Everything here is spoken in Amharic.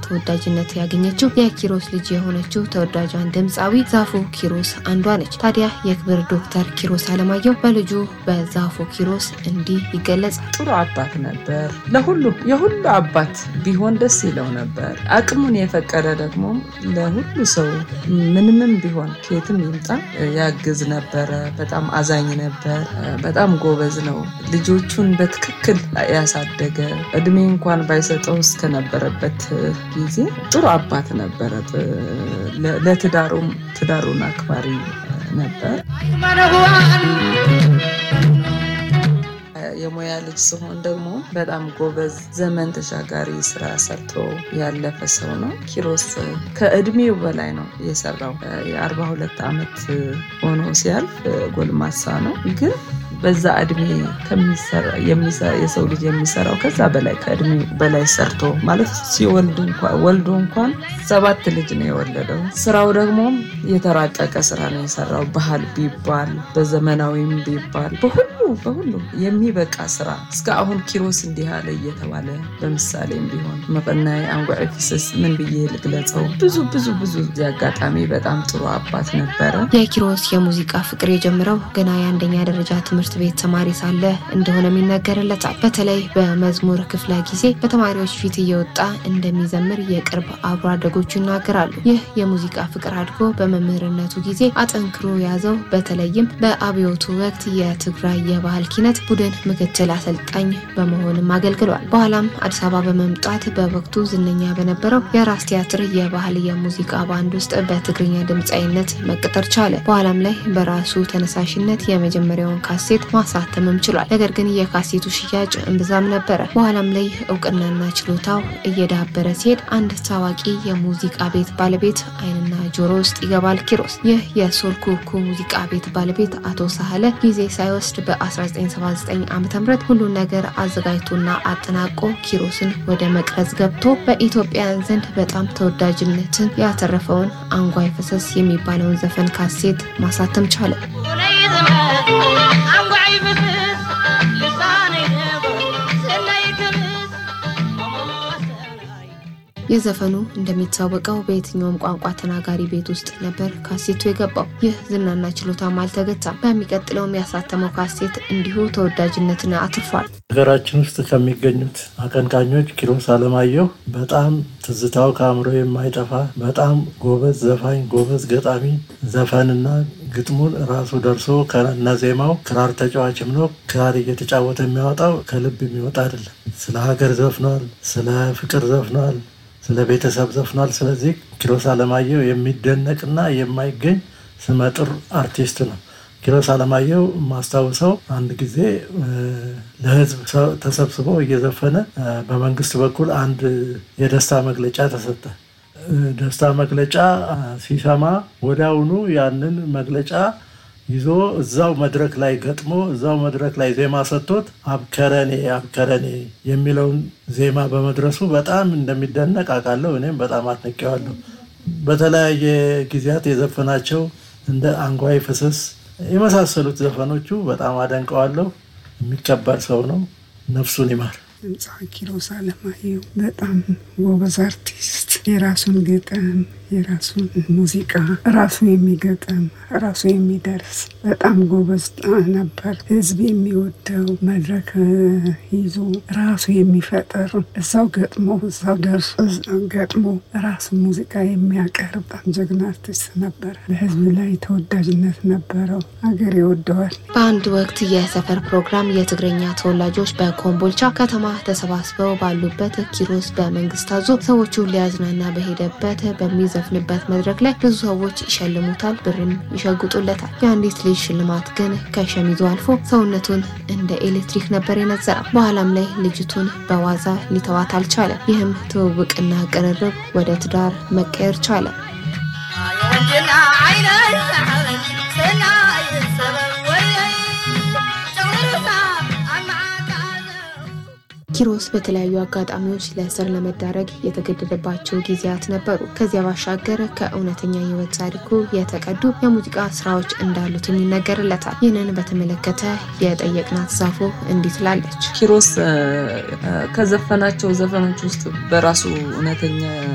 ተወዳጅነት ያገኘችው የኪሮስ ልጅ የሆነችው ተወዳጇን ድምፃዊ ዛፉ ኪሮስ አንዷ ነች። ታዲያ የክብር ዶክተር ኪሮስ አለማየሁ በልጁ በዛፉ ኪሮስ እንዲህ ይገለጻል። ጥሩ አባት ነበር። ለሁሉ የሁሉ አባት ቢሆን ደስ ይለው ነበር። አቅሙን የፈቀደ ደግሞ ለሁሉ ሰው ምንምም ቢሆን ከየትም ይምጣ ያግዝ ነበረ። በጣም አዛኝ ነበር። በጣም ጎበዝ ነው። ልጆቹን በትክክል ያሳደገ እድሜ እንኳን ባይሰጠው እስከነበረበት ጊዜ ጥሩ አባት ነበረ። ለትዳሩም ትዳሩን አክባሪ ነበር። የሙያ ልጅ ሲሆን ደግሞ በጣም ጎበዝ ዘመን ተሻጋሪ ስራ ሰርቶ ያለፈ ሰው ነው። ኪሮስ ከእድሜው በላይ ነው የሰራው። የአርባ ሁለት ዓመት ሆኖ ሲያልፍ ጎልማሳ ነው ግን በዛ እድሜ የሰው ልጅ የሚሰራው ከዛ በላይ ከእድሜ በላይ ሰርቶ ማለት ሲወልድ ወልዶ እንኳን ሰባት ልጅ ነው የወለደው። ስራው ደግሞ የተራቀቀ ስራ ነው የሰራው። ባህል ቢባል በዘመናዊም ቢባል በሁሉ በሁሉ የሚበቃ ስራ እስከ አሁን ኪሮስ እንዲህ አለ እየተባለ በምሳሌም ቢሆን መቀናይ አንጓዕ ፍስስ ምን ብዬ ልግለጸው? ብዙ ብዙ ብዙ እዚህ አጋጣሚ በጣም ጥሩ አባት ነበረ። የኪሮስ የሙዚቃ ፍቅር የጀመረው ገና የአንደኛ ደረጃ ትምህርት ቤት ተማሪ ሳለ እንደሆነም ይነገርለታል። በተለይ በመዝሙር ክፍለ ጊዜ በተማሪዎች ፊት እየወጣ እንደሚዘምር የቅርብ አብሮ አደጎቹ ይናገራሉ። ይህ የሙዚቃ ፍቅር አድጎ በመምህርነቱ ጊዜ አጠንክሮ ያዘው። በተለይም በአብዮቱ ወቅት የትግራይ የባህል ኪነት ቡድን ምክትል አሰልጣኝ በመሆንም አገልግሏል። በኋላም አዲስ አበባ በመምጣት በወቅቱ ዝነኛ በነበረው የራስ ቲያትር የባህል የሙዚቃ ባንድ ውስጥ በትግርኛ ድምፃዊነት መቅጠር ቻለ። በኋላም ላይ በራሱ ተነሳሽነት የመጀመሪያውን ካሴት ማሳተምም ችሏል። ነገር ግን የካሴቱ ሽያጭ እምብዛም ነበረ። በኋላም ላይ እውቅናና ችሎታው እየዳበረ ሲሄድ አንድ ታዋቂ የሙዚቃ ቤት ባለቤት ዓይንና ጆሮ ውስጥ ይገባል ኪሮስ። ይህ የሶል ኩኩ ሙዚቃ ቤት ባለቤት አቶ ሳህለ ጊዜ ሳይወስድ በ1979 ዓ ም ሁሉን ነገር አዘጋጅቶና አጠናቆ ኪሮስን ወደ መቅረጽ ገብቶ በኢትዮጵያውያን ዘንድ በጣም ተወዳጅነትን ያተረፈውን አንጓይ ፈሰስ የሚባለውን ዘፈን ካሴት ማሳተም ቻለ። የዘፈኑ እንደሚታወቀው በየትኛውም ቋንቋ ተናጋሪ ቤት ውስጥ ነበር ካሴቱ የገባው። ይህ ዝናና ችሎታም አልተገታም። በሚቀጥለውም ያሳተመው ካሴት እንዲሁ ተወዳጅነትን አትርፏል። ሀገራችን ውስጥ ከሚገኙት አቀንቃኞች ኪሮስ አለማየሁ በጣም ትዝታው ከአእምሮ የማይጠፋ በጣም ጎበዝ ዘፋኝ፣ ጎበዝ ገጣሚ፣ ዘፈንና ግጥሙን ራሱ ደርሶ ከነ ዜማው ክራር ተጫዋችም ነው። ክራር እየተጫወተ የሚያወጣው ከልብ የሚወጣ አይደለም። ስለ ሀገር ዘፍኗል፣ ስለ ፍቅር ዘፍኗል፣ ስለ ቤተሰብ ዘፍኗል። ስለዚህ ኪሮስ አለማየሁ የሚደነቅና የማይገኝ ስመጥር አርቲስት ነው። ኪሮስ አለማየሁ የማስታውሰው አንድ ጊዜ ለሕዝብ ተሰብስበው እየዘፈነ በመንግስት በኩል አንድ የደስታ መግለጫ ተሰጠ። ደስታ መግለጫ ሲሰማ ወዲያውኑ ያንን መግለጫ ይዞ እዛው መድረክ ላይ ገጥሞ እዛው መድረክ ላይ ዜማ ሰጥቶት አብከረኔ አብከረኔ የሚለውን ዜማ በመድረሱ በጣም እንደሚደነቅ አውቃለሁ። እኔም በጣም አድንቄዋለሁ። በተለያየ ጊዜያት የዘፈናቸው እንደ አንጓይ ፍስስ የመሳሰሉት ዘፈኖቹ በጣም አደንቀዋለሁ። የሚከበር ሰው ነው። ነፍሱን ይማር። ድምፃዊ ኪሮስ አለማየሁ በጣም ጎበዝ አርቲስት፣ የራሱን ግጥም የራሱን ሙዚቃ ራሱ የሚገጥም ራሱ የሚደርስ በጣም ጎበዝ ነበር። ህዝብ የሚወደው መድረክ ይዞ ራሱ የሚፈጥር እዛው ገጥሞ እዛው ደርሶ ገጥሞ ራሱ ሙዚቃ የሚያቀርብ በጣም ጀግና አርቲስት ነበረ። በህዝብ ላይ ተወዳጅነት ነበረው። ሀገር ይወደዋል። በአንድ ወቅት የሰፈር ፕሮግራም የትግረኛ ተወላጆች በኮምቦልቻ ከተማ ተሰባስበው ባሉበት ኪሮስ በመንግስት አዞ ሰዎቹን ሊያዝናና በሄደበት በሚዘፍንበት መድረክ ላይ ብዙ ሰዎች ይሸልሙታል፣ ብርም ይሸጉጡለታል። የአንዲት ልጅ ሽልማት ግን ከሸሚዙ አልፎ ሰውነቱን እንደ ኤሌክትሪክ ነበር የነዘረው። በኋላም ላይ ልጅቱን በዋዛ ሊተዋት አልቻለም። ይህም ትውውቅና ቅርርብ ወደ ትዳር መቀየር ቻለ። ኪሮስ በተለያዩ አጋጣሚዎች ለእስር ለመዳረግ የተገደደባቸው ጊዜያት ነበሩ። ከዚያ ባሻገር ከእውነተኛ ሕይወት ታሪኩ የተቀዱ የሙዚቃ ስራዎች እንዳሉትም ይነገርለታል። ይህንን በተመለከተ የጠየቅናት ዛፎ እንዲህ ትላለች። ኪሮስ ከዘፈናቸው ዘፈኖች ውስጥ በራሱ እውነተኛ